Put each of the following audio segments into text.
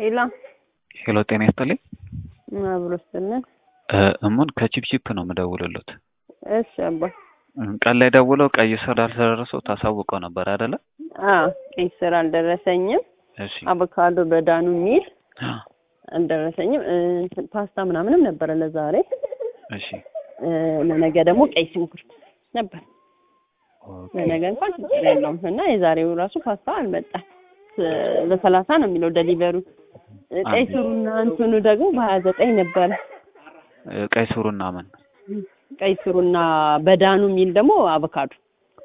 ሄሎ ሄሎ ጤና ይስጥልኝ። አብሮ ስጥልን። እሙን ከቺፕቺፕ ነው የምደውልሎት። እሺ አባ ቀን ላይ ደውለው ቀይ ስር አልደረሰው ታሳውቀው ነበር አይደለ? አዎ ቀይ ስር አልደረሰኝም። እሺ አቮካዶ በዳኑ የሚል አልደረሰኝም። እንትን ፓስታ ምናምንም ነበረ ለዛሬ። እሺ እ፣ ለነገ ደግሞ ቀይ ሽንኩርት ነበር። ኦኬ። ለነገ እንኳን ችግር የለውም እና የዛሬው ራሱ ፓስታ አልመጣም። እ፣ በሰላሳ ነው የሚለው ደሊቨሩ። እ፣ ቀይ ስሩና እንትኑ ደግሞ በሀያ ዘጠኝ ነበረ። እ፣ ቀይ ስሩና ምን ቀይ ስሩና በዳኑ የሚል ደግሞ አቮካዶ።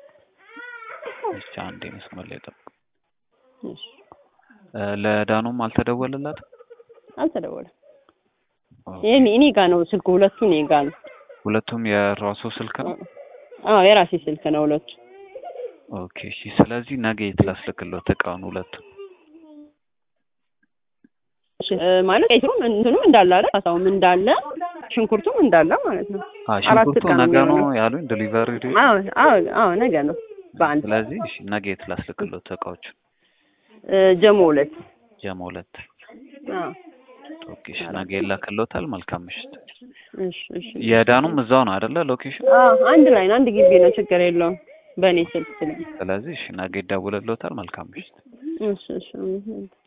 እሺ አንዴ መስመር ላይ ጠብቅ። እሺ፣ እ፣ ለዳኑም አልተደወለላትም? አልተደወለም። ኦኬ። ይሄ እኔ ጋ ነው ስልኩ፣ ሁለቱ እኔ ጋ ነው። ሁለቱም የራሱ ስልክ ነው? አዎ የራሴ ስልክ ነው ሁለቱ። ኦኬ እሺ። ስለዚህ ነገ የት ላስልክሎት እቃውን ሁለቱም? እሺ፣ እ፣ ማለት ቀይ ስሩም እንትኑም እንዳለ አይደል? ፓስታውም እንዳለ ሽንኩርቱም እንዳለ ማለት ነው። አ አራት ሽንኩርቱ እቃ ነው ነገ ነው የሚሆነው። ያሉኝ ዲሊቨሪ ዴት። አዎ አዎ አዎ ነገ ነው በአንድ ስለዚህ እሺ ነገ የት ላስልክሎት እቃዎቹ? እ፣ ጀሞ ሁለት ጀሞ ሁለት። አዎ ኦኬ እሺ ነገ ይላክሎታል። መልካም ምሽት። እሺ እሺ የዳኑም እዛው ነው አይደለ ሎኬሽን? አዎ አንድ ላይ ነው አንድ ግቢ ነው ችግር የለውም በእኔ ስልክ ስለ ስለዚህ እሺ ነገ ይደውልሎታል። መልካም ምሽት። እሺ እሺ